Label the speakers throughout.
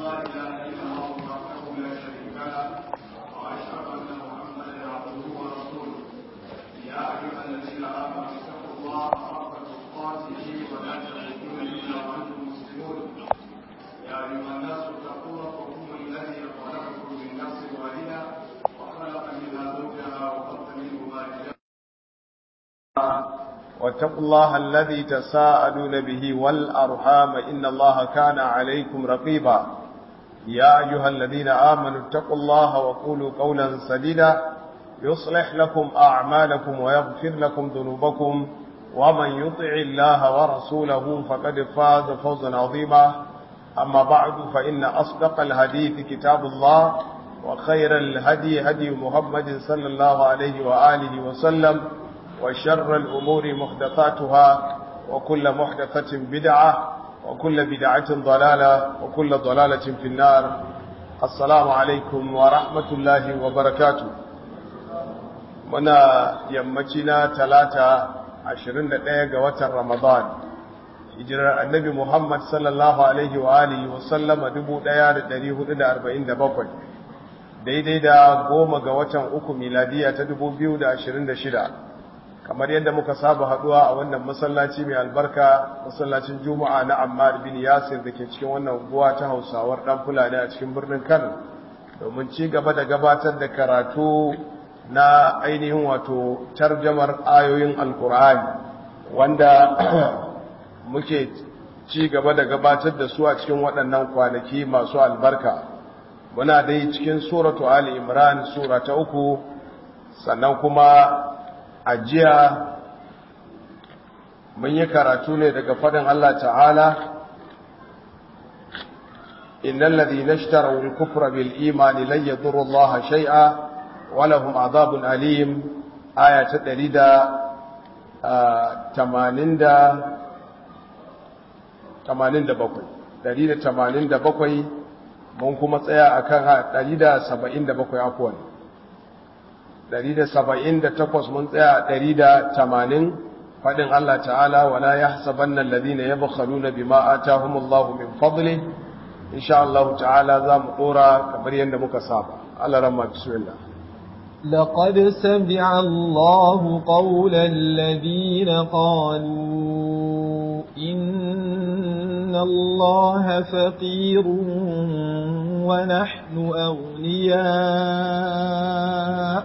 Speaker 1: لا اله الا الله وحده لا شريك له واشهد ان محمدا عبده ورسوله يا ايها الذين امنوا اتقوا الله حق تقاته ولا تموتن الا وانتم مسلمون يا ايها الناس اتقوا ربكم الذي خلقكم من نفس واحده وخلق منها زوجها وخلق منهما رجالا
Speaker 2: واتقوا الله الذي تساءلون به والأرحام إن الله كان عليكم رقيبا يا أيها الذين آمنوا اتقوا الله وقولوا قولا سديدا يصلح لكم أعمالكم ويغفر لكم ذنوبكم ومن يطع الله ورسوله فقد فاز فوزا عظيما أما بعد فإن أصدق الحديث كتاب الله وخير الهدي هدي محمد صلى الله عليه وآله وسلم وشر الأمور محدثاتها وكل محدثة بدعة وكل بدعة ضلالة وكل ضلالة في النار السلام عليكم ورحمة الله وبركاته منا يمتنا ثلاثة عشرين دقيقة وتر رمضان hijirar annabi Muhammad sallallahu Alaihi wa alihi wasallama 1447 daidai da goma ga watan uku miladiya ta 2026 kamar yadda muka saba haduwa a wannan masallaci mai albarka masallacin juma'a na ammar bin yasir da ke cikin wannan unguwa ta hausawar dan fulani a cikin birnin kano domin ci gaba da gabatar da karatu na ainihin wato tarjamar ayoyin alkur'ani wanda muke ci gaba da gabatar da su a cikin waɗannan kwanaki masu albarka muna dai cikin suratu ali imran sura ta uku sannan kuma a jiya mun yi karatu ne daga fadin Allah ta'ala innal ladhina ishtaraw al-kufra bil imani lan yadurru Allah shay'a wa lahum adhabun alim aya ta 187 mun kuma tsaya akan 177 afwan 178 mun tsaya 180 fadin Allah ta'ala wala yahsabanna alladhina yabkhaluna bima ataahumullahu min fadli insha Allah ta'ala zamu dora kamar yanda muka saba Allah rahma bismillah
Speaker 3: لقد سمع الله قول الذين قالوا إن الله فقير ونحن أغنياء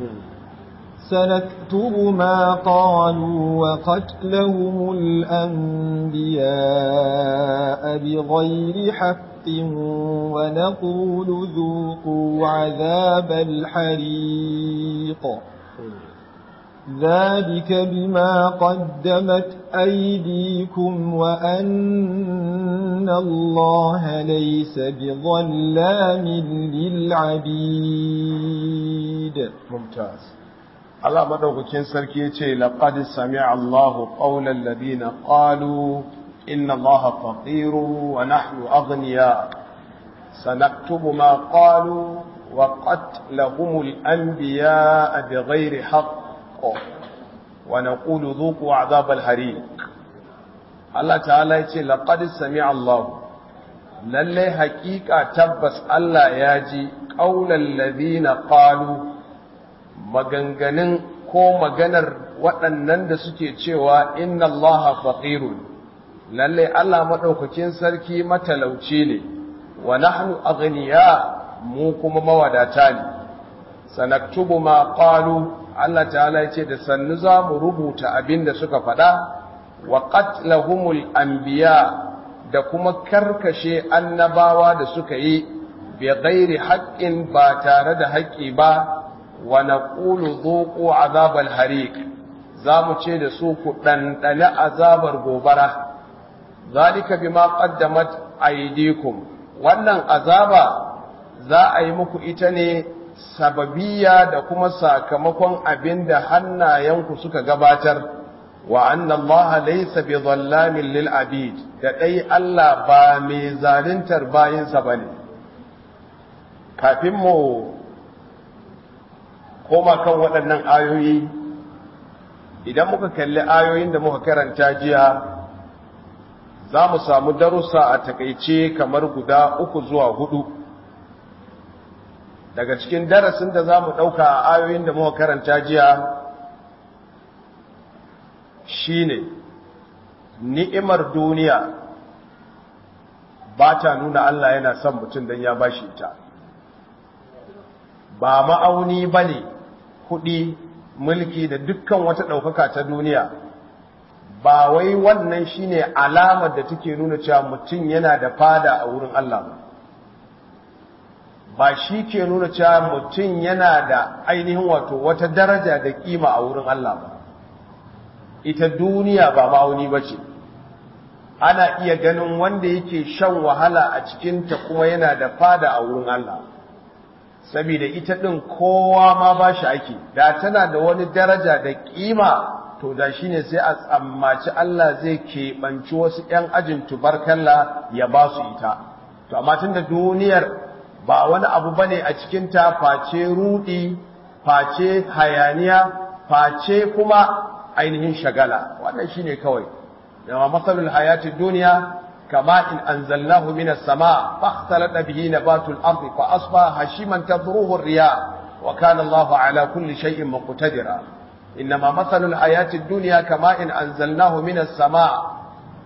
Speaker 3: سنكتب ما قالوا وقتلهم الأنبياء بغير حق ونقول ذوقوا عذاب الحريق ذلك بما قدمت أيديكم وأن الله ليس بظلام للعبيد
Speaker 2: ممتاز Allah madaukakin sarki ya ce laqad sami'a Allahu qawlal ladina qalu inna Allaha faqiru wa nahnu aghniya sanaktubu ma qalu wa qatlahumul anbiya'a bighayri haqq wa naqulu dhuqu 'adhabal hariq Allah ta'ala ya ce laqad sami'a Allahu lalle haƙiƙa tabbas Allah ya ji qawlal ladina qalu maganganun ko maganar waɗannan da suke cewa inna allaha faqirun lalle Allah madaukakin sarki matalauci ne wa nahnu aghniya mu kuma mawadata ne sanaktubu ma qalu Allah ta'ala yace da sannu za mu rubuta abin da suka faɗa wa qatlahumul anbiya da kuma karkashe annabawa da suka yi bi ghairi haqqin ba tare da haƙƙi ba wa naqulu dhuqu azabal hariq zamu ce da su ku dandane azabar gobara zalika bima qaddamat aydikum wannan azaba za a yi muku ita ne sababiyya da kuma sakamakon abinda hannayenku suka gabatar wa anna Allah laysa bi dhallamin lil abid da dai Allah ba mai zaluntar bayinsa bane kafin mu koma kan waɗannan ayoyi idan muka kalli ayoyin da muka karanta jiya za mu samu darussa a takaice kamar guda uku zuwa hudu daga cikin darasin da za mu ɗauka a ayoyin da muka karanta jiya shine ni'imar duniya ba ta nuna Allah yana son mutum don ya bashi ta ba ma'auni ba ne kuɗi mulki da dukkan wata ɗaukaka ta duniya ba wai wannan shine alamar da take nuna cewa mutum yana da fada a wurin Allah ba ba shi ke nuna cewa mutum yana da ainihin wato wata daraja da kima a wurin Allah ba ita duniya ba ma'auni ba ce ana iya ganin wanda yake shan wahala a cikinta kuma yana da fada a wurin Allah saboda ita ɗin kowa ma ba shi ake da tana da wani daraja da kima to da shi ne sai a tsammaci Allah zai keɓanci wasu ‘yan ajin tubarkalla ya ba su ita to amma tun da duniyar ba wani abu ba ne a cikinta face rudi face hayaniya face kuma ainihin shagala wannan shi ne kawai yawa matsalul hayati duniya kama in anzalnahu minas sama fakhtalata bihi nabatul ardi fa asbaha hashiman tadruhu ar-riya wa kana Allahu ala kulli shay'in muqtadira inma mathalul hayati dunya kama in anzalnahu minas sama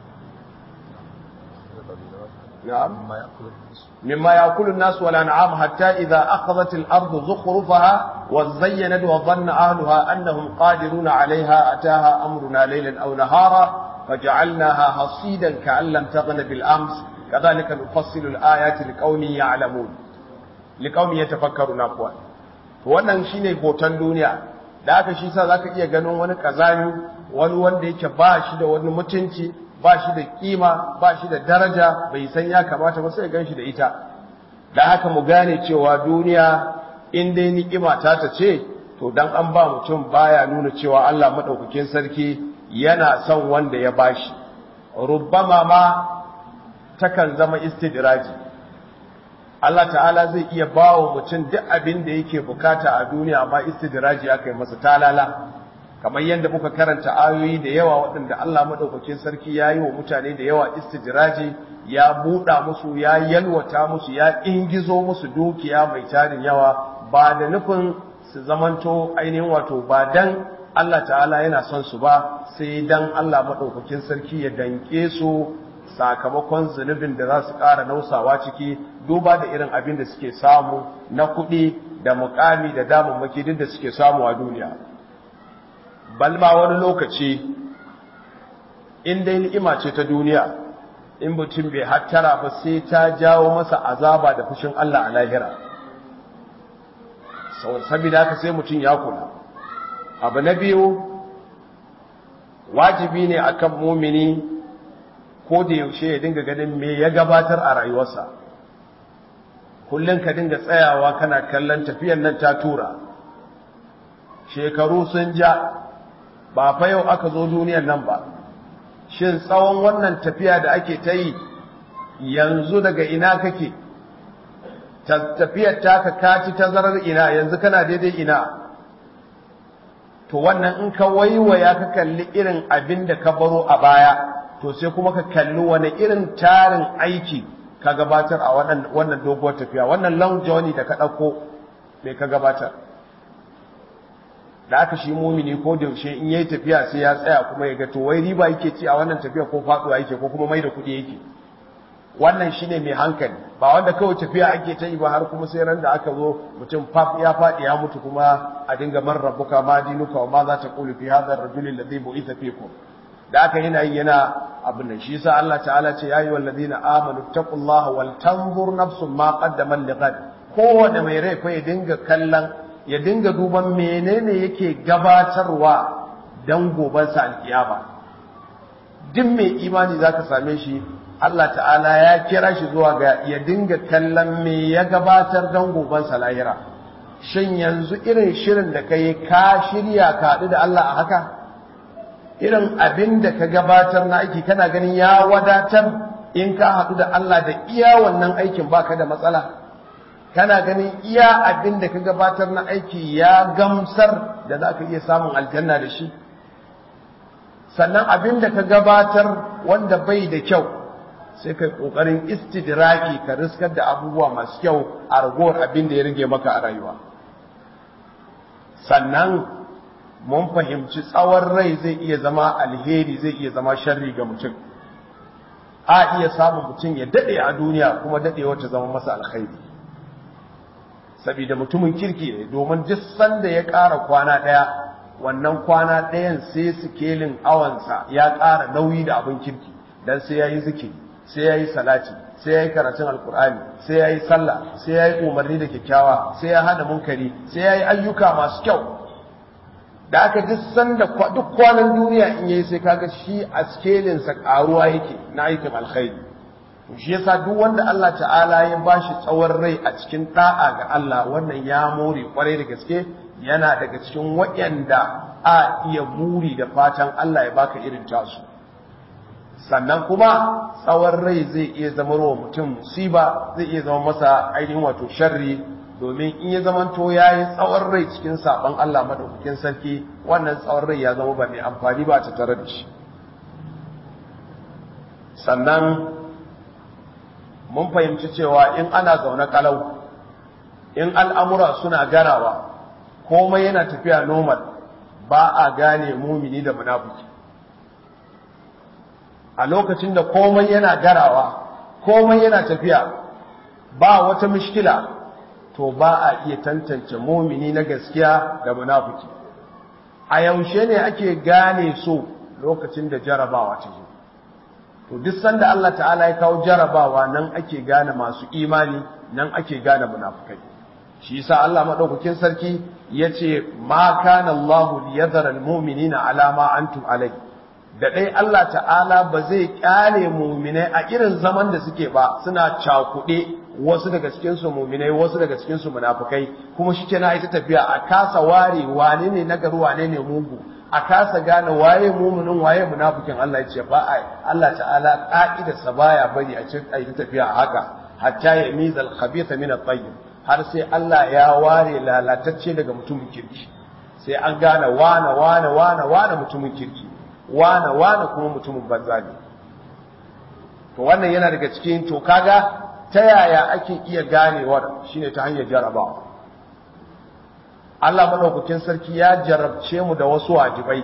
Speaker 2: na'am مما يأكل الناس والأنعام حتى إذا أخذت الأرض زخرفها وزينت وظن أهلها أنهم قادرون عليها أتاها أمرنا ليلا أو نهارا فجعلناها حصيدا كأن لم تغن بالأمس كذلك نفصل الآيات لقوم يعلمون لقوم يتفكرون أقوال wannan shine hoton duniya da aka shi sa zaka iya ganin wani kazami wani wanda yake ba shi da wani mutunci ba shi da kima ba shi da daraja bai san ya kamata ba sai gan shi da ita da haka mu gane cewa duniya in dai ni'ima ta ta ce to dan an ba mutum baya nuna cewa Allah madaukakin sarki yana son wanda ya bashi rubbama ma takan zama istidraji Allah ta'ala zai iya bawa mutum duk abin da yake bukata a duniya amma istidraji aka yi masa talala kamar yadda muka karanta ayoyi da yawa waɗanda Allah maɗaukakin sarki ya yi wa mutane da yawa istijiraji ya buɗa musu ya yalwata musu ya ingizo musu dukiya mai tarin yawa ba da nufin su zamanto ainihin wato ba dan Allah ta'ala yana son su ba sai dan Allah maɗaukakin sarki ya danke su sakamakon zunubin da za su ƙara nausawa ciki duba da irin abin da suke samu na kuɗi da muƙami da damammaki duk da suke samu a duniya balma wani lokaci in dai ni'ima ce ta duniya in mutum bai hattara ba sai ta jawo masa azaba da fushin Allah a lahira saboda haka sai mutum ya kula abu na biyu wajibi ne akan mumini ko da yaushe ya dinga ganin me ya gabatar a rayuwarsa kullum ka dinga tsayawa kana kallon tafiyan nan ta tura shekaru sun ja ba fa yau aka zo duniyar nan ba shin tsawon wannan tafiya da ake ta yi yanzu daga ina kake tafiyar taka kaci tazarar ina yanzu kana daidai ina to wannan in ka waiwaya ka kalli irin abin da ka baro a baya to sai kuma ka kalli wani irin tarin aiki ka gabatar a wannan doguwar tafiya wannan long journey da ka ɗauko mai ka gabatar da aka shi mumini ko da yaushe in yayi tafiya sai ya tsaya kuma ya ga to wai riba yake ci a wannan tafiya ko faduwa yake ko kuma mai da kuɗi yake wannan shine mai hankali ba wanda kawai tafiya ake ta yi ba har kuma sai ran da aka zo mutum faf ya faɗi ya mutu kuma a dinga man rabbuka ma dinuka wa ma za ta qulu fi hadha ar-rajul alladhi bu'itha fikum da aka yana yi yana abin nan shi yasa Allah ta'ala ce ya ayyuhal ladina amanu taqullaha wal tanzur nafsun ma qaddamat lighad kowanne mai rai fa ya dinga kallon ya dinga duban menene yake gabatarwa dan gobansa alkiyama duk mai imani zaka same shi Allah ta'ala ya kira shi zuwa ga ya dinga kallon me ya gabatar dan gobansa lahira shin yanzu irin shirin da kai ka shirya ka haɗu da Allah a haka irin abin da ka gabatar na aiki kana ganin ya wadatar in ka haɗu da Allah da iya wannan aikin baka da matsala kana ganin iya abin da ka gabatar na aiki ya gamsar da za ka iya samun aljanna da shi sannan abin da ka gabatar wanda bai da kyau sai kai kokarin istidraki ka riskar da abubuwa masu kyau a ragowar abin da ya rage maka a rayuwa sannan mun fahimci tsawon rai zai iya zama alheri zai iya zama sharri ga mutum a iya samun mutum ya dade a duniya kuma dade wacce zama masa alkhairi saboda mutumin kirki ne domin duk sanda ya ƙara kwana ɗaya wannan kwana ɗayan sai sikelin awansa ya ƙara nauyi da abin kirki dan sai ya yi zikiri sai ya yi salati sai ya yi karatun alkur'ani sai ya yi sallah sai ya yi umarni da kyakkyawa sai ya hana munkari sai ya yi ayyuka masu kyau da aka duk sanda duk kwanan duniya in yayi sai kaga shi a skelinsa karuwa yake na aikin alkhairi shi yasa duk wanda Allah ta'ala ya bashi tsawon rai a cikin da'a ga Allah wannan ya more kwarai da gaske yana daga cikin waɗanda a iya buri da fatan Allah ya baka irin tasu sannan kuma tsawon rai zai iya zama wa mutum musiba zai iya zama masa ainihin wato sharri domin in ya zamanto ya yi tsawon rai cikin saɓon Allah maɗaukakin sarki wannan tsawon rai ya zama ba mai amfani ba ta tare da shi sannan mun fahimci cewa in ana zaune kalau in al'amura suna garawa komai yana tafiya normal ba a gane mumini da munafuki a lokacin da komai yana garawa komai yana tafiya ba wata mishkila to ba a iya tantance mumini na gaskiya da munafiki a yaushe ne ake gane so lokacin da jarabawa ta zo to duk sanda Allah ta'ala ya kawo jarabawa nan ake gane masu imani nan ake gane munafikai shi yasa Allah madaukakin sarki yace ma kana Allahu liyadhara almu'minina ala ma antum alai da dai Allah ta'ala ba zai kyale mu'minai a irin zaman da suke ba suna cakuɗe wasu daga cikin su mu'minai wasu daga cikin su munafikai kuma shi kenan ita tafiya a kasa ware wane ne nagari wane ne mugu a kasa gane waye mu'minin waye munafikin Allah ya ce ba ai Allah ta'ala ka'idarsa baya bari a cikin ita tafiya haka hatta ya mizal khabitha min at-tayyib har sai Allah ya ware lalatacce daga mutumin kirki sai an gane wane wane wane wane mutumin kirki wane wane kuma mutumin banza ne to wannan yana daga cikin to kaga ta yaya ake iya ganewar shine ta hanyar jarabawa Allah madaukakin sarki ya jarabce mu da wasu wajibai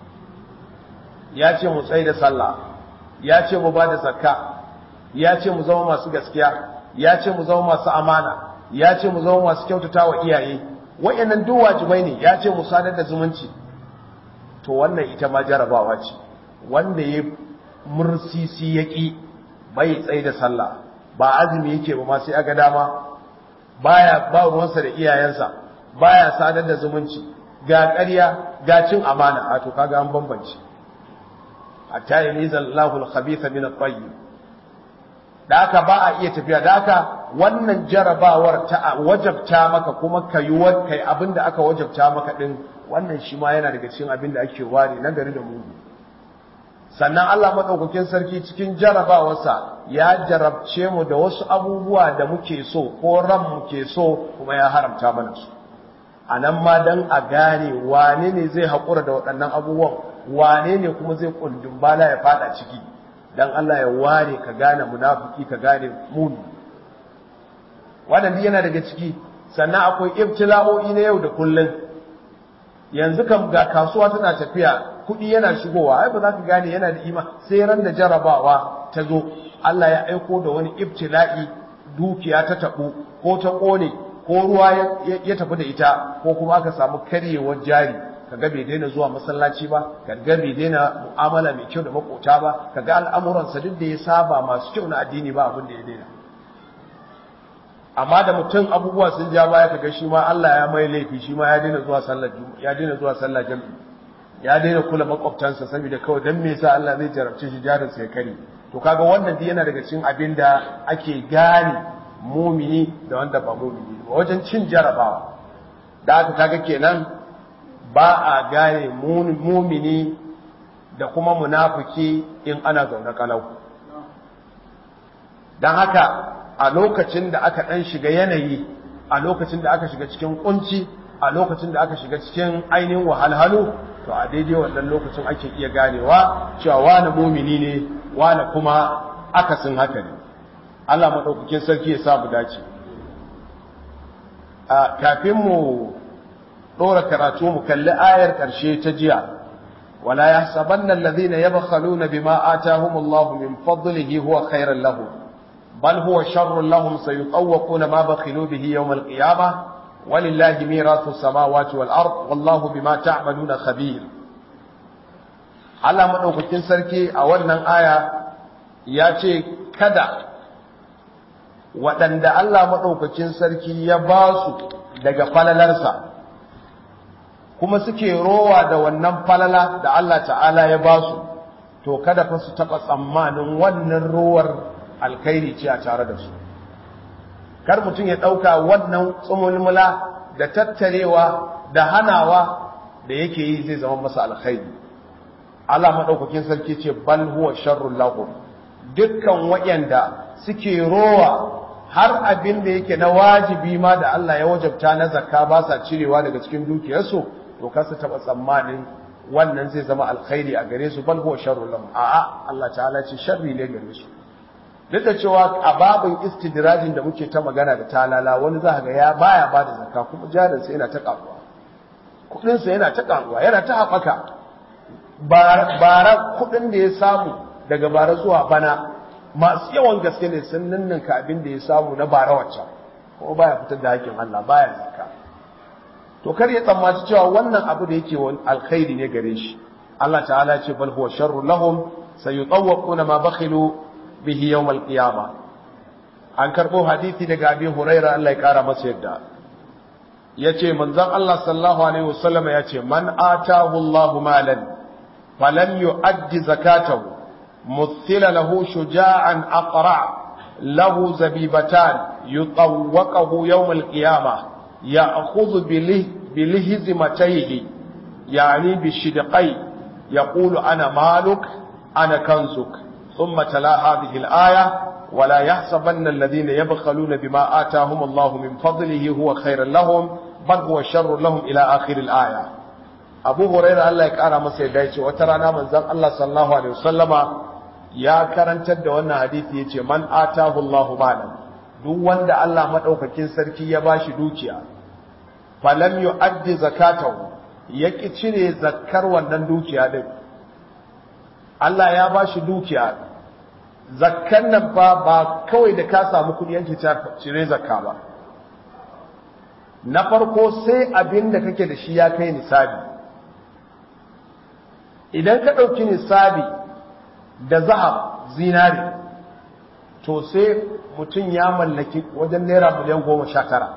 Speaker 2: ya ce mu tsaye da sallah ya ce mu ba da zakka ya ce mu zama masu gaskiya ya ce mu zama masu amana ya ce mu zama masu kyautata wa iyaye wa'annan duk wajibai ne ya ce mu sadar da zumunci to wannan ita ma jarabawa ce wanda ya mursisi ya ƙi bai tsaye da sallah ba azumi yake ba ma sai aga dama baya ba ruwansa da iyayensa baya sadar da zumunci ga ƙarya ga cin amana a to kaga an bambance hatta yamiza Allahu al-khabitha min at-tayyib da haka ba a iya tafiya da haka wannan jarabawar ta wajabta maka kuma kai kai abinda aka wajabta maka din wannan shi ma yana daga cikin abinda ake ware na gari da mugu sannan Allah madaukakin sarki cikin jarabawarsa ya jarabce mu da wasu abubuwa da muke so ko ran muke so kuma ya haramta mana su a nan ma dan a gane wane ne zai haƙura da waɗannan abubuwan wane ne kuma zai kundin bala ya fada ciki dan Allah ya ware ka gane munafiki ka gane muni wannan yana daga ciki sannan akwai ibtila'o'i na yau da kullun yanzu kam ga kasuwa tana tafiya kuɗi yana shigowa ai ba za ka gane yana da ima sai ran da jarabawa ta zo Allah ya aiko da wani ibtila'i dukiya ta taɓo ko ta ƙone ko ruwa ya tafi da ita ko kuma aka samu karyewar jari kaga bai daina zuwa masallaci ba kaga bai daina mu'amala mai kyau da makota ba kaga al'amuransa duk da ya saba masu kyau na addini ba abin da ya daina amma da mutum abubuwa sun ja baya kaga shi ma Allah ya mai laifi shi ma ya daina zuwa sallar ya daina zuwa sallar jami'i ya daina kula makwabtansa saboda kawai dan me yasa Allah zai jarabce shi jarin sa ya kare to kaga wannan duk yana daga cikin abin da ake gane mumini da wanda ba mumini ba wajen cin jarabawa da aka kaga kenan ba a gane mumini da kuma munafiki in ana zaune kalau don haka a lokacin da aka ɗan shiga yanayi a lokacin da aka shiga cikin kunci a lokacin da aka shiga cikin ainihin wahalhalu to a daidai wannan lokacin ake iya ganewa cewa wani mumini ne wani kuma akasin haka ne Allah maɗaukakin sarki ya sa mu dace a kafin mu ɗora karatu mu kalli ayar ƙarshe ta jiya wala yahsabanna alladhina yabkhaluna bima atahumullahu min fadlihi huwa khairan lahum bal huwa sharrun lahum sayutawwaquna ma bakhilu bihi yawm al-qiyamah walillahi mirathu samawati wal ard wallahu bima ta'maluna khabir Allah madaukakin sarki a wannan aya ya ce kada waɗanda Allah maɗaukakin sarki ya ba su daga falalarsa kuma suke rowa da wannan falala da Allah ta'ala ya ba su to kada fa su taɓa tsammanin wannan rowar alkhairi ce a tare da su kar mutum ya ɗauka wannan tsumulmula da tattarewa da hanawa da yake yi zai zama masa alkhairi Allah maɗaukakin sarki ce bal huwa sharrun lahum dukkan waɗanda suke rowa har abin da yake na wajibi ma da Allah ya wajabta na zakka ba sa cirewa daga cikin dukiyarsu to kasa taba tsammanin wannan zai zama alkhairi a gare su bal huwa sharrun lahum a'a Allah ta'ala ce sharri ne gare su duk da cewa a babin istidrajin da muke ta magana da talala wani za ga ya baya ba da zakka kuma jarin sa yana ta karuwa kudin sa yana ta karuwa yana ta haɓaka bara kudin da ya samu daga bara zuwa bana masu yawan gaske ne sun ninninka abin da ya samu na bara wacce kuma baya fitar da hakkin Allah baya zakka to kar ya tsammaci cewa wannan abu da yake wani alkhairi ne gare shi Allah ta'ala ce bal huwa sharrun lahum sayutawwaquna ma bakhilu bihi yawm al-qiyamah an karbo hadisi daga Abi Hurairah Allah ya kara masa yadda yace manzon Allah sallallahu alaihi wasallam yace man atahu Allahu malan falam yu'addi zakatahu مثل له شجاعا أقرع له زبيبتان يطوقه يوم القيامة يأخذ بله بلهزمتيه يعني بالشدقي يقول أنا مالك أنا كنزك ثم تلا هذه الآية ولا يحسبن الذين يبخلون بما آتاهم الله من فضله هو خير لهم بل هو شر لهم إلى آخر الآية أبو هريرة الله يكارى مسيح دايتي وترانا من ذن الله صلى الله عليه وسلم ya karantar da wannan hadisi yace man atahu Allahu malan duk wanda Allah madaukakin sarki ya bashi dukiya falam yu'addi zakatahu yaki cire zakkar wannan dukiya din Allah ya bashi dukiya zakkan nan fa ba kawai da ka samu kudi yanke cire zakka ba na farko sai abin da kake da shi ya kai nisabi idan ka ɗauki nisabi da zahab zinari to sai mutum ya mallaki wajen naira miliyan goma sha tara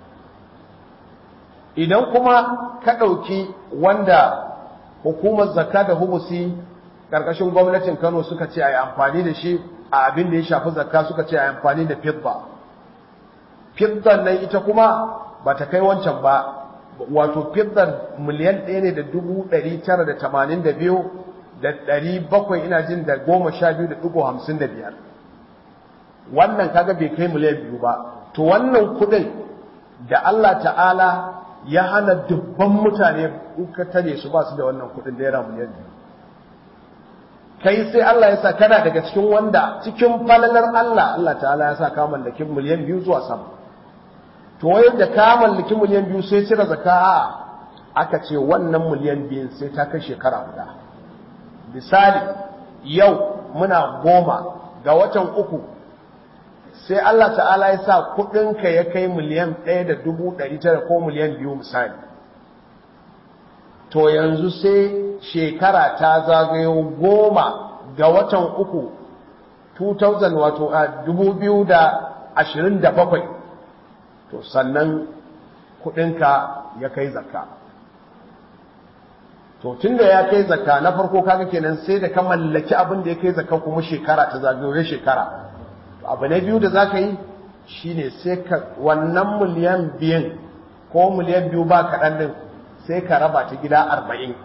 Speaker 2: idan kuma ka ɗauki wanda hukumar zakka da hubusi ƙarƙashin gwamnatin kano suka ce a yi amfani da shi a abin da ya shafi zakka suka ce a yi amfani da fidda fiddan nan ita kuma ba ta kai wancan ba wato fiddan miliyan ɗaya ne da dubu ɗari tara da tamanin da biyu da ɗari bakwai ina jin da goma sha biyu da ɗigo hamsin da biyar wannan kaga bai kai miliyan biyu ba to wannan kuɗin da Allah ta'ala ya hana dubban mutane in ka tare su ba su da wannan kuɗin naira miliyan biyu kai sai Allah ya sa kana daga cikin wanda cikin falalar Allah Allah ta'ala ya sa ka mallaki miliyan biyu zuwa sama to yadda ka mallaki miliyan biyu sai cire zakka aka ce wannan miliyan biyun sai ta kai shekara guda misali yau muna goma ga watan uku sai Allah ta'ala ya sa kudinka ya kai miliyan ɗaya da dubu ɗari tara ko miliyan biyu misali to yanzu sai shekara ta zagayo goma ga watan uku 2000 wato a dubu biyu da ashirin da bakwai to sannan kudinka ya kai zakka to tunda ya kai zakka na farko kaga kenan sai da ka mallaki abin da ya kai zakka kuma shekara ta zagayoyi shekara to abu na biyu da zaka yi shine sai ka wannan miliyan biyan ko miliyan biyu ba kaɗan din sai ka raba ta gida arba'in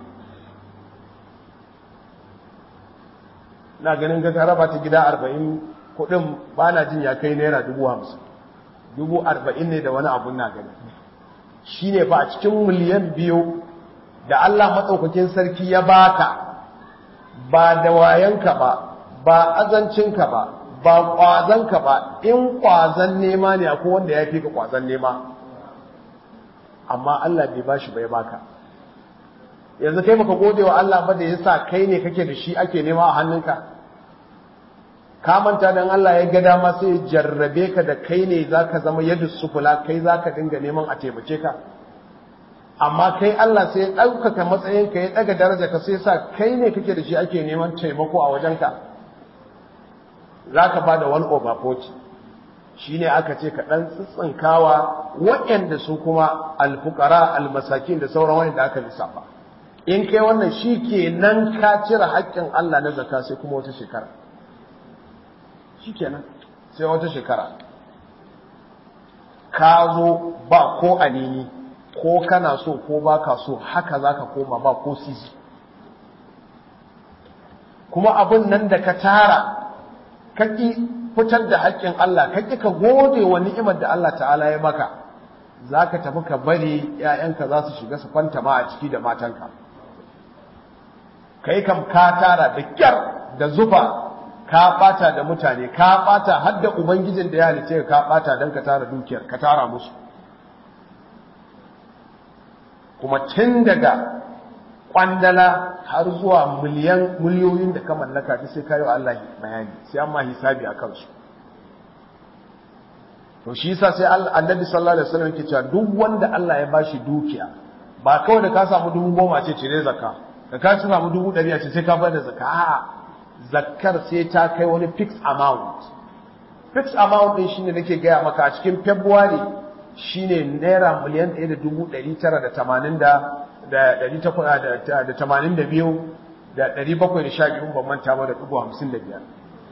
Speaker 2: na ganin ga ka raba ta gida arba'in kuɗin ba na jin ya kai naira dubu hamsin dubu arba'in ne da wani abun na gani shine ba a cikin miliyan biyu da Allah matsaukakin sarki ya baka ba da wayanka ba ba azancinka ba ba kwazon ka ba in kwazon nema ne akwai wanda ya fi ka kwazon nema amma Allah bai bashi bai baka yanzu kai baka gode wa Allah ba da yasa kai ne kake da shi ake nema a hannunka ka manta dan Allah ya ga dama sai ya jarrabe ka da kai ne zaka zama yadda sufula kai zaka dinga neman a taimake ka amma kai Allah sai ya ɗaukaka matsayin ka ya ɗaga daraja ka sai sa kai ne kake da shi ake neman taimako a wajenka zaka bada one over forty shine aka ce ka dan tsitsinkawa waɗanda su kuma alfukara almasakin da sauran wanda aka lissafa in kai wannan shi ke nan ka cire haƙƙin Allah na zakka sai kuma wata shekara shi kenan sai wata shekara ka zo ba ko anini ko kana so ko ba ka so haka za ka koma ba ko sisi kuma abin nan da ka tara ka ƙi fitar da haƙƙin Allah ka ƙi ka gode wa ni'imar da Allah ta'ala ya maka za ka tafi ka bari ‘ya'yanka za su shiga su kwanta ma a ciki da matanka kai kam ka tara da kyar da zufa ka bata da mutane ka bata har da ubangijin da ya halice ka bata don ka tara dukiyar ka tara musu kuma tun daga kwandala har zuwa miliyan miliyoyin da ka mallaka ta sai kayo Allah bayani sai amma hisabi a kansu to shi yasa sai annabi sallallahu alaihi wasallam yake cewa duk wanda Allah ya bashi dukiya ba kawai da ka samu dubu goma ce cire zakka da ka samu dubu ɗari a ce sai ka bada zakka a'a zakkar sai ta kai wani fixed amount fixed amount din shine nake gaya maka a cikin february shine naira miliyan ɗaya da dubu ɗari tara da tamanin da ɗari takwas da tamanin da biyu da ɗari bakwai da sha biyu ban manta ba da ɗigo hamsin da biyar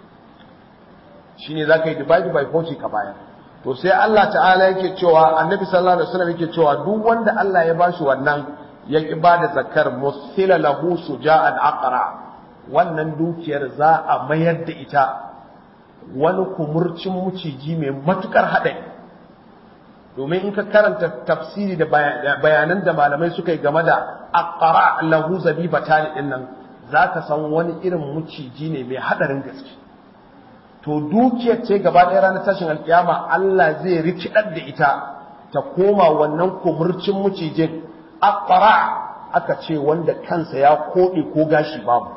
Speaker 2: shine za ka yi divide by forty ka baya to sai Allah ta'ala yake cewa annabi sallallahu alaihi wasallam yake cewa duk wanda Allah ya bashi wannan ya ki bada zakkar musila lahu suja'an aqra wannan dukiyar za a mayar da ita wani kumurcin muciji mai matukar haɗari domin in ka karanta tafsiri da bayanan da malamai suka yi game da aqra lahu zabibatan din nan zaka san wani irin muciji ne mai haɗarin gaske to dukiyar ce gaba ɗaya ranar tashin alkiyama Allah zai rikidar da ita ta koma wannan kumurcin mucijin aqra aka ce wanda kansa ya koɗe ko gashi babu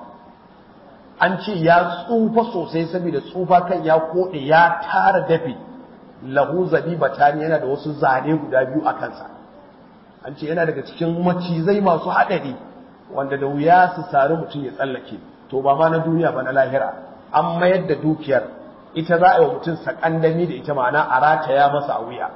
Speaker 2: an ce ya tsufa sosai saboda tsufa kan ya koɗe ya tara dafi lahu zabiba tani yana da wasu zane guda biyu a kansa an ce yana daga cikin macizai masu haɗari wanda da wuya su sari mutum ya tsallake to ba ma na duniya ba na lahira an mayar da dukiyar ita za a yi wa mutum sakandami da ita ma'ana a rataya masa a wuya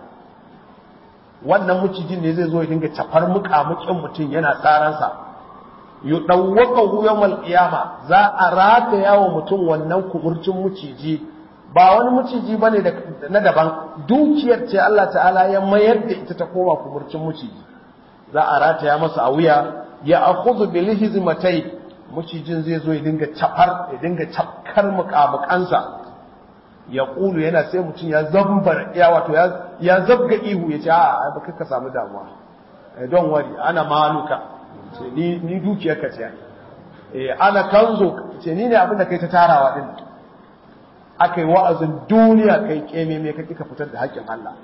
Speaker 2: wannan mucijin ne zai zo ya dinga cafar muƙamuƙin mutum yana tsaransa yudawwaqahu yawmal qiyama za a rataya wa mutum wannan kuburcin muciji ba wani muciji bane na daban dukiyar ce Allah ta'ala ya mayar da ita ta koma kuburcin muciji za a rataya masa a wuya ya akhudhu bil hizmatai mucijin zai zo ya dinga cafar ya dinga cafkar muƙamuƙansa ya ƙulu yana sai mutum ya zambar ya wato ya zabga ihu ya ce a ba ka samu damuwa don wari ana maluka ce ni dukiyar ka ce eh ana kanzo ce ni ne abin da kai ta tarawa din akai wa'azin duniya kai keme me kake ka fitar da haƙƙin Allah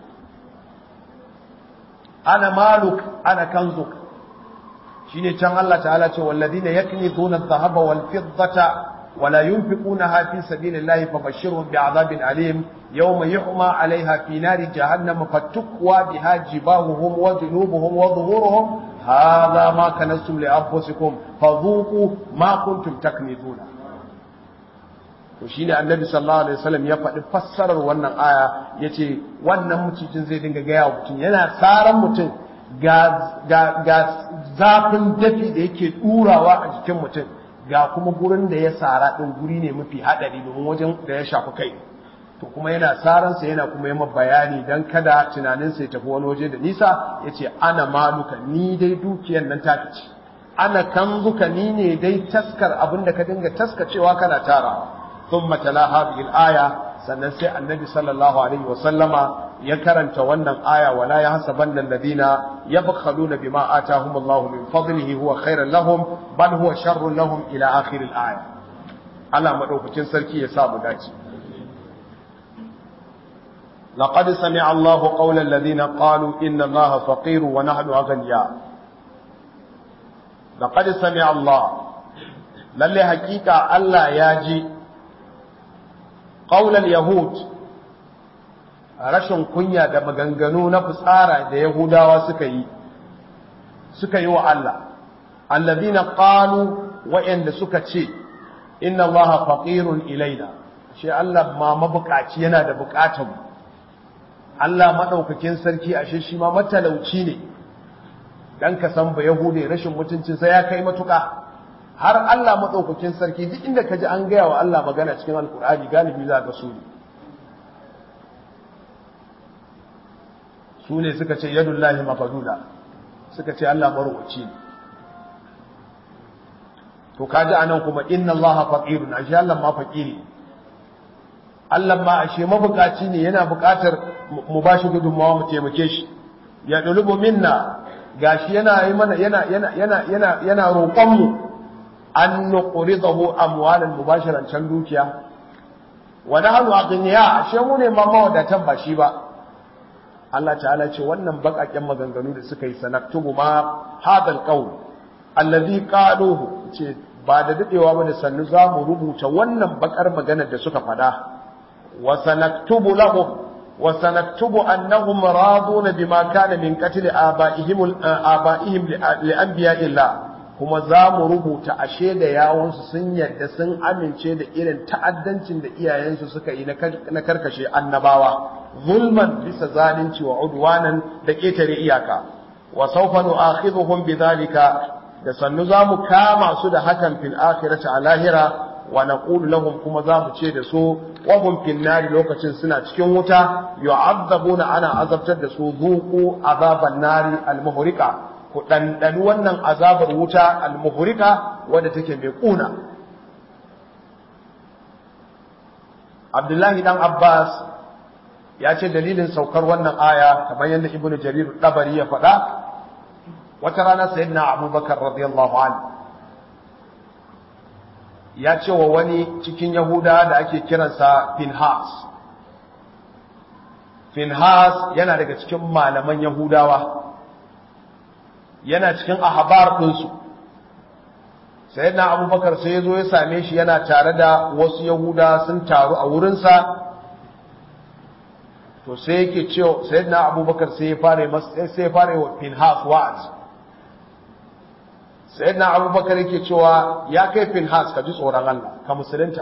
Speaker 2: ana maluk ana kanzo shine can Allah ta'ala ce walladina yaknizuna adh-dhahaba wal fiddata ولا ينفقونها في سبيل الله فبشرهم بعذاب أليم يوم يحمى عليها في نار جهنم فتكوى بها جباههم وجنوبهم وظهورهم هذا ما كنزتم لأنفسكم فذوقوا ما كنتم تكنزون to shine annabi sallallahu alaihi wasallam ya faɗi fassarar wannan aya yace wannan mucijin zai dinga gaya wa mutum yana tsaran mutum ga ga ga zafin dafi da yake ɗurawa a jikin mutum ga kuma gurin da ya sara ɗin guri ne mafi haɗari domin wajen da ya shafi kai to kuma yana saransa yana kuma yi bayani don kada tunaninsa ya tafi wani waje da nisa ya ce ana maluka ni dai dukiyar nan ta ce ana kanzuka ni ne dai taskar abin da ka dinga taskacewa kana tarawa sun matala hadhihi aya sannan sai annabi sallallahu alaihi wa sallama ya karanta wannan aya wala ya hasabanna alladhina yabkhaluna bima atahum Allahu min fadlihi huwa khairan lahum bal huwa sharrun lahum ila akhir al-aya Allah madaukakin sarki ya sa mu dace laqad sami'a Allahu qawla alladhina qalu inna Allaha faqiru wa nahnu aghniya laqad sami'a Allah lalle hakika Allah ya ji qawla yahud rashin kunya da maganganu na fitsara da yahudawa suka yi suka yi wa Allah alladhina qalu wa'anda suka ce inna allaha faqirun ilaina shi Allah ma mabukaci yana da bukatar Allah madaukakin sarki ashe shi ma matalauci ne dan ka san ba yahude rashin mutuncin sa ya kai matuka har Allah madaukakin sarki duk inda kaji an gaya wa Allah magana cikin alkur'ani galibi za ga su ne su ne suka ce yadullahi mafaduda suka ce Allah marwaci ne to kaji anan kuma inna allaha faqirun ashe Allah ma faqiri Allah ma ashe mabukaci ne yana bukatar mu bashi gudunmawa mu taimake shi ya dulubu minna gashi yana yi mana yana yana yana yana yana roƙon mu an nuqridahu amwalan mubashiran can dukiya wa nahnu aghniya ashe mu ne ma mawadatan ba shi ba Allah ta'ala ce wannan bakaken maganganu da suka yi sanaktubu ma hadal qawl allazi qaluhu ce ba da dadewa ba da sannu za mu rubuta wannan bakar maganar da suka fada wa sanaktubu lahum wa sanaktubu annahum raduna bima kana min qatl abaihim abaihim li anbiya'illah kuma za mu rubuta ashe da yawunsu sun yadda sun amince da irin ta'addancin da iyayensu suka yi na karkashe annabawa zulman bisa zalunci wa udwanan da ƙetare iyaka wa sawfa nu'akhidhuhum bidhalika da sannu za mu kama su da hakan fil akhirati a lahira wa naqulu lahum kuma za mu ce da su wa hum fil nari lokacin suna cikin wuta yu'adzabuna ana azabtar da su zuqu azaban nari al muhriqa ku dandani wannan azabar wuta al muhriqa wadda take mai kuna Abdullahi dan Abbas ya ce dalilin saukar wannan aya kamar yadda Ibn Jarir Dabari ya faɗa wata rana sayyidina abubakar radiyallahu anhu ya ce wa wani cikin yahuda da ake kiransa finhas finhas yana daga cikin malaman yahudawa yana cikin ahabar ɗinsu sayyidina abubakar sai ya zo ya same shi yana tare da wasu yahuda sun taru a wurinsa to sai yake cewa sayyidina abubakar sai ya fara sai ya fara wa finhas wa'azi sayyidina abubakar yake cewa ya kai finhas ka ji tsoron Allah ka musulunta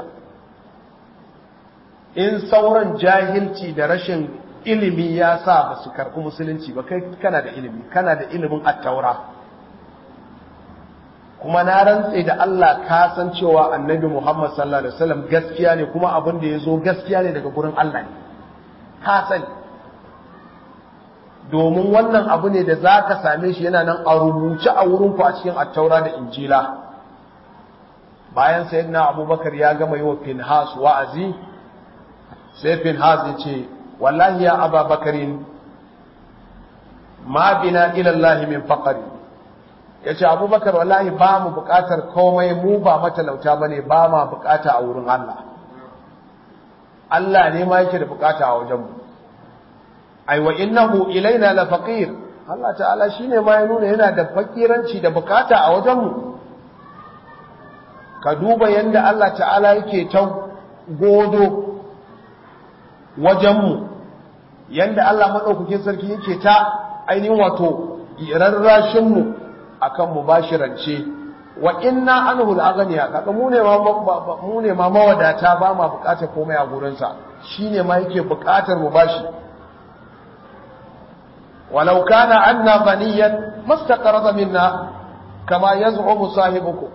Speaker 2: in sauran jahilci da rashin ilimi ya sa ba su karɓi musulunci ba kai kana da ilimi kana da ilimin attaura kuma na rantse da Allah ka san cewa annabi Muhammad sallallahu alaihi wasallam gaskiya ne kuma abin da ya zo gaskiya ne daga gurin Allah ne ka sani domin wannan abu ne da za ka same shi yana nan a rubuce a wurinku a cikin attaura da injila bayan sayyidina abubakar ya gama yi wa finhas wa'azi sai finhas ya ce wallahi ya ababakarin ma bina ilallahi min faqari ya ce abubakar wallahi ba mu buƙatar komai mu ba matalauta ba ne ba ma buƙata a wurin Allah Allah ne ma yake da buƙata a wajenmu ai wa innahu ilaina la faqir Allah ta'ala shine ma ya nuna yana da fakiranci da bukata a wajen mu ka duba yanda Allah ta'ala yake ta godo wajen mu yanda Allah madaukakin sarki yake ta ainihin wato rarrashin mu akan mu bashi rance wa inna anhu al-aghniya kaga mu ne ma mu ne ma mawadata ba ma bukatar komai a gurin sa shine ma yake bukatar mu bashi ولو كان عنا غنيا ما استقرض منا كما يزعم صاحبكم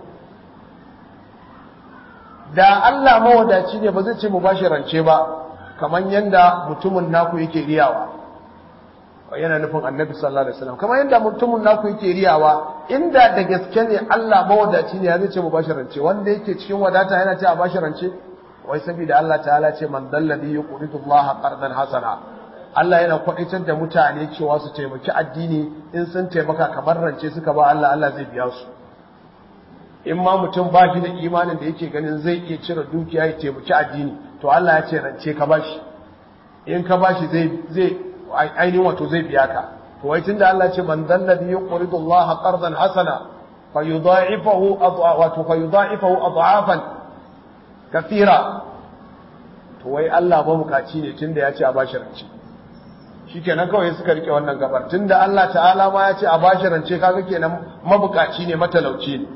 Speaker 2: da Allah mawadaci ne ba zai ce mu bashi rance ba kamar yanda mutumin naku yake riyawa yana nufin annabi sallallahu alaihi wasallam kamar yanda mutumin naku yake riyawa inda da gaske ne Allah mawadaci ne ya zai ce mu bashi rance wanda yake cikin wadata yana ce a bashi rance wai saboda Allah ta'ala ce man dalladhi yuqridu Allah qardan hasana Allah yana kwaɗitar da mutane cewa su taimaki addini in sun taimaka kamar rance suka ba Allah Allah zai biya su in ma mutum ba shi da imanin da yake ganin zai iya cire dukiya ya taimaki addini to Allah ya ce rance ka ba shi in ka bashi zai zai ainihin wato zai biya ka to wai tunda Allah ce man dalladhi yuqridu Allah qardan hasana fayudha'ifahu wato fayudha'ifahu adhafan kathira to wai Allah mabukaci ne tunda ya ce a bashi rance shikenan kawai suka rike wannan gabar tunda Allah ta'ala ma ya ce a bashi rance kaga kenan mabukaci ne matalauci ne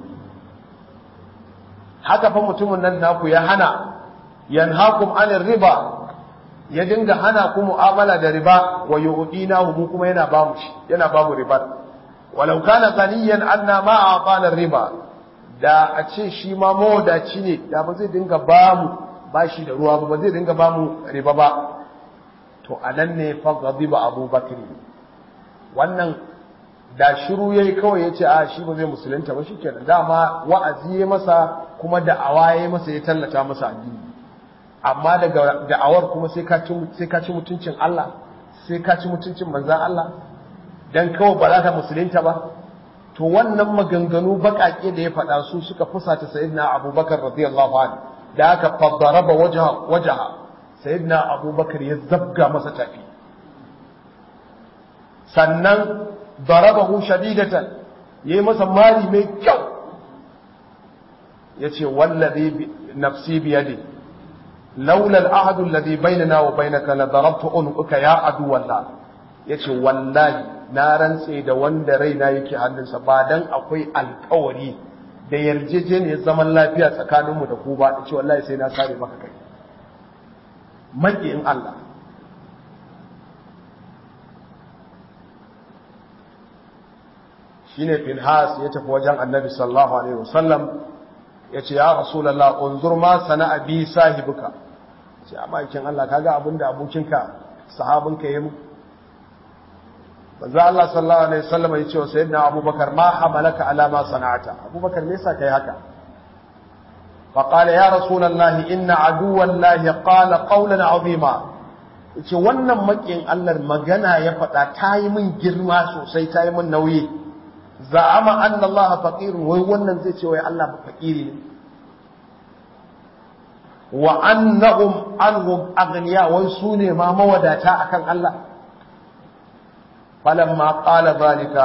Speaker 2: haka fa mutumin nan naku ya hana yanhakum anir riba ya dinga hana ku mu'amala da riba wa yu'dina mu kuma yana ba mu shi yana ba mu riba walau kana ghaniyan anna ma a'tana riba da a ce shi ma mawadaci ne da ba zai dinga ba mu bashi da ruwa ba zai dinga ba mu riba ba to anan ne fa ghadiba abubakar wannan da shiru yayi kawai yace a shi ba zai musulunta ba shikenan dama wa'azi yayi masa kuma da awaye masa ya tallata masa addini amma daga da'awar kuma sai ka ci sai ka ci mutuncin Allah sai ka ci mutuncin manzon Allah dan kawai ba za ka musulunta ba to wannan maganganu bakake da ya faɗa su suka fusata sayyidina Abubakar radiyallahu anhu da aka fadaraba wajha wajha sayyidina Abubakar ya zabga masa tafi sannan darabahu shadidatan yayi masa mali mai kyau yace wallazi nafsi bi yadi laula al-ahd alladhi bainana wa bainaka la darabtu unquka ya adu wallah yace wallahi na rantse da wanda raina yake hannunsa ba dan akwai alkawari da yarjejeniyar zaman lafiya tsakaninmu da ku ba yace wallahi sai na sare maka kai maƙiyin Allah shine Finhas ya tafi wajen Annabi sallallahu alaihi wasallam yace ya Rasulullah unzur ma sana'a bi sahibuka ce amma kin Allah kaga abinda abokinka sahabinka yayi mu manzo Allah sallallahu alaihi wasallam ya ce wa sayyidina Abubakar ma hamalaka ala ma sana'ata Abubakar me yasa kai haka فقال يا رسول الله إن عدو الله قال قولا عظيما yace wannan makin Allah magana ya faɗa ta yi min girma sosai ta yi min nauyi za'ama anna Allah faqirun wai wannan zai ce wai Allah ba faqiri ne wa annahum anhum aghniya wai su ne ma mawadata akan Allah falamma qala zalika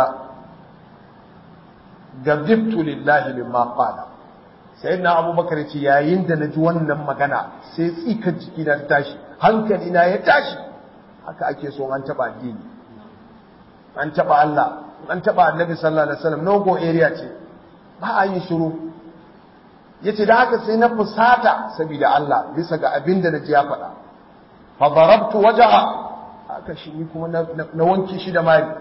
Speaker 2: gadibtu lillahi mimma qala sayyidina abubakar ce yayin da naji wannan magana sai tsikar jiki na ta tashi hankali na ya tashi haka ake so an taba addini an taba Allah an taba annabi sallallahu alaihi wasallam no go area ce ba a yin shiru yace da haka sai na fusata saboda Allah bisa ga abin da naji ya faɗa fa darabtu wajha haka shi ni kuma na wanke shi da mari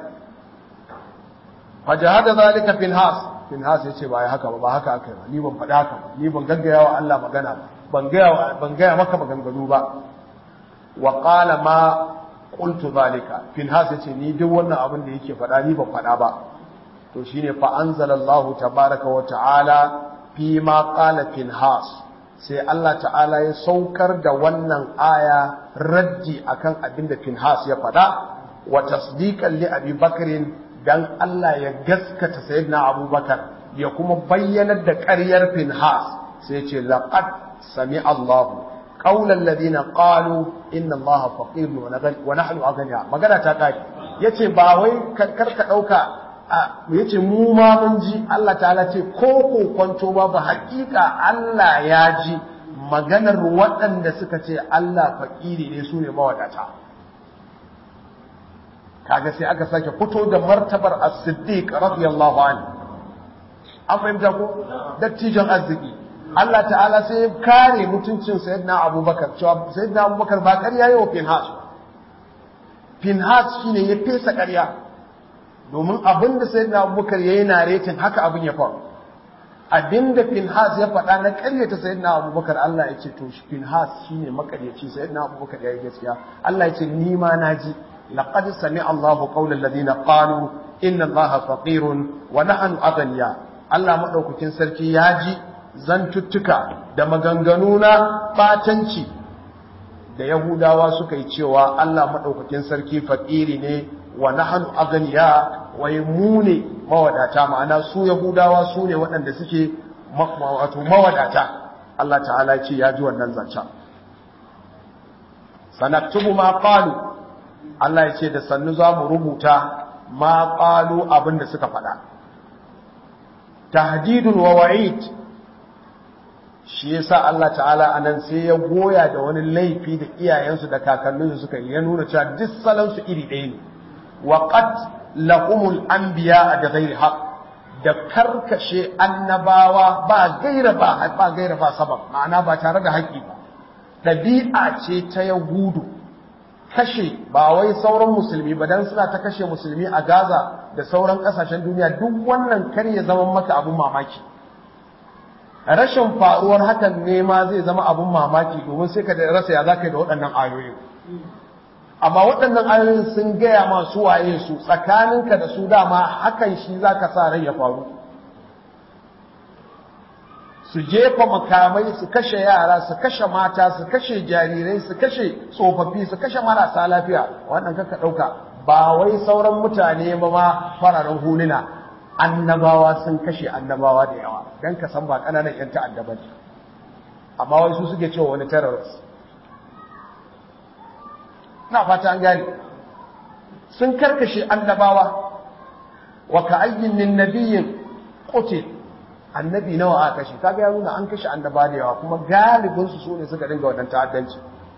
Speaker 2: fa jahada zalika fil has Finhas ya ce ba ya haka ba ba haka aka yi ba ni ban faɗa haka ba ni ban gaggaya wa Allah magana ba ban gaya ban gaya maka maganganu ba wa qala ma qultu zalika Finhas ya ce ni duk wannan abin da yake faɗa ni ban faɗa ba to shine fa anzalallahu tabaraka wa ta'ala fi ma qala Finhas sai Allah ta'ala ya saukar da wannan aya raddi akan abin da Finhas ya faɗa wa tasdiqan li Abi Bakrin dan Allah ya gaskata sayyidina Abubakar ya kuma bayyanar da ƙaryar Finhas sai ce laqad sami Allah qaulan ladina qalu inna Allah faqirun wa nahnu aghniya magana ta kai yace ba wai karka dauka yace mu ma mun ji Allah ta'ala ce ko ko kwanto ba ba hakika Allah ya ji maganar waɗanda suka ce Allah fakiri ne su ne mawadata kaga sai aka sake fito da martabar as-siddiq radiyallahu anhu an fahimta ko dattijan arziki Allah ta'ala sai ya kare mutuncin sayyidina Abubakar cewa sayyidina Abubakar ba ƙarya yau Finhas Finhas shine ya fesa ƙarya domin abinda sayyidina Abubakar yayi naretin haka abin ya faru abinda Finhas ya faɗa na ƙaryata sayyidina Abubakar Allah ya ce to Finhas shine makaryaci sayyidina Abubakar yayi gaskiya Allah ya ce ni ma naji لقد سمع الله قول الذين قالوا إن الله فقير ونحن أغنياء Allah maɗaukakin sarki ya ji zantuttuka da maganganu na ɓatanci da Yahudawa suka yi cewa Allah maɗaukakin sarki faƙiri ne wa nahanu aganiya wai mu ne mawadata ma'ana su Yahudawa su ne waɗanda suke wato mawadata Allah ta'ala ce ya ji wannan zancen sanaktubu ma qalu Allah ya ce da sannu za mu rubuta ma qalu abin da suka faɗa tahdidun wa wa'id shi yasa Allah ta'ala anan sai ya goya da wani laifi da iyayensu da kakanninsu suka yi ya nuna cewa duk salon su iri ɗaya ne wa qad lahumul anbiya da ghairi haqq da karkashe annabawa ba gaira ba ba gaira ba sabab ma'ana ba tare da haƙi ba ɗabi'a ce ta yahudu kashe ba wai sauran musulmi ba dan suna ta kashe musulmi a Gaza da sauran ƙasashen duniya duk wannan kar ya zama maka abun mamaki rashin faruwar hakan ne ma zai zama abun mamaki domin sai ka rasa ya zaka yi da waɗannan ayoyin amma waɗannan ayoyin sun gaya ma su waye su tsakaninka da su dama hakan shi zaka sa rai ya faru su jefa makamai su kashe yara su kashe mata su kashe jarirai su kashe tsofaffi su kashe marasa lafiya wannan kaka ɗauka ba wai sauran mutane ba ma fararen huluna annabawa sun kashe annabawa da yawa don ka san ba ƙananan 'yan ta'adda ba amma wai su suke cewa wani terrorist na fata an gane sun karkashe annabawa wa ka ayyin min nabiyyin qutil annabi nawa aka kashe kaga ya nuna an kashe annaba da yawa kuma galibin su sune suka dinga wannan ta'addanci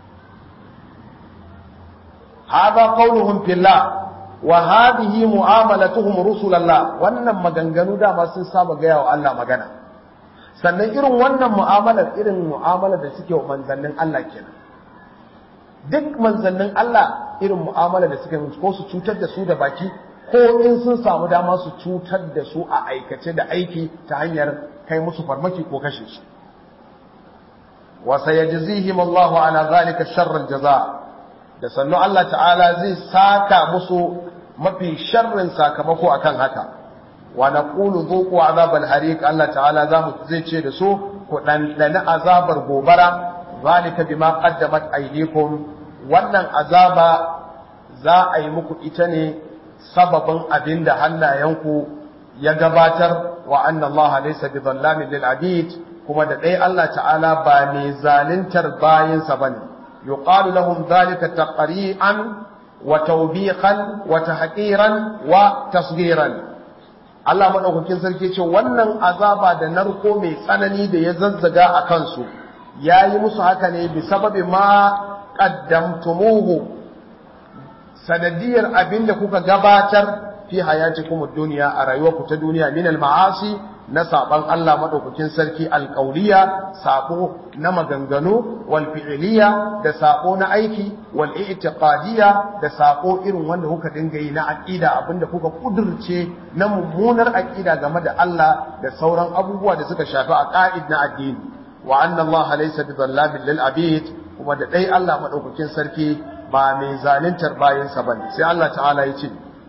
Speaker 2: hada qawluhum fillah wa hadhihi mu'amalatuhum rusulallah wannan maganganu dama sun saba gaya wa Allah magana sannan irin wannan mu'amalar irin mu'amalar da suke wa manzannin Allah kenan duk manzannin Allah irin mu'amalar da suke ko su cutar da su da baki ko in sun samu dama su cutar da su a aikace da aiki ta hanyar kai musu farmaki ko kashe su wa sayajzihim Allahu ala zalika sharral jaza da sannu Allah ta'ala zai saka musu mafi sharrin sakamako akan haka wa naqulu dhuqu azabal hariq Allah ta'ala zamu zai ce da su ku dan azabar gobara zalika bima qaddamat aydikum wannan azaba za a yi muku ita ne sababin abin da hannayenku ya gabatar wa anna Allah laysa bi dhallamin lil abid kuma da dai Allah ta'ala ba mai zaluntar bayinsa bane yuqalu lahum dhalika taqri'an wa tawbiqan wa tahqiran wa tasghiran Allah madaukakin sarki ce wannan azaba da narko mai tsanani da ya zazzaga a kansu yayi musu haka ne bi sababi ma qaddamtumuhu sanadiyar abin da kuka gabatar fi hayatikum ad-dunya a rayuwarku ta duniya min al-ma'asi na saban Allah madaukakin sarki alqauliya sabo na maganganu wal fi'liya da sabo na aiki wal i'tiqadiyya da sabo irin wanda kuka dinga yi na aqida abinda kuka kudurce na mummunar aqida game da Allah da sauran abubuwa da suka shafi aqaid na addini wa anna Allah laysa bi dhallamin lil abid kuma da dai Allah madaukakin sarki ba mai zaluntar bayansa ba ne sai Allah ta'ala ya ce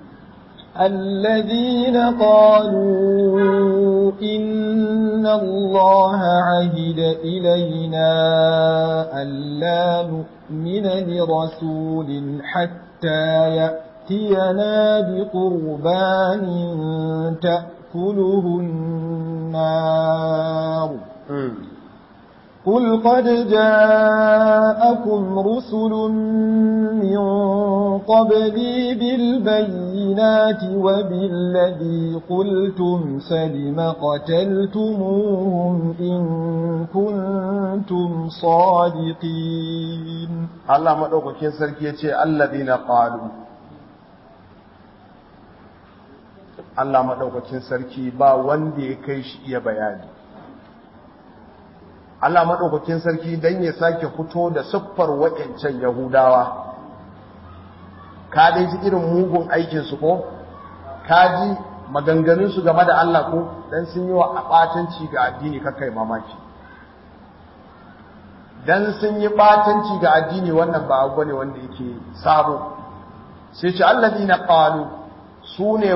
Speaker 3: الذين قالوا إن الله عهد إلينا ألا نؤمن لرسول حتى يأتينا بقربان تأكله النار قل قد جاءكم رسل من قبلي بالبينات وبالذي قلتم فلم قتلتموهم إن كنتم صادقين
Speaker 2: Allah maɗaukakin sarki ya ce allazina qalu Allah maɗaukakin sarki ba wanda ya kai shi iya bayani Allah maɗaukakin sarki don ya sake fito da siffar waƙancan Yahudawa ka dai ji irin mugun aikinsu ko ka ji maganganunsu game da Allah ko dan sun yi wa ɓatanci ga addini kakai mamaki dan sun yi ɓatanci ga addini wannan ba abu ne wanda yake sabo sai ce allazina qalu su ne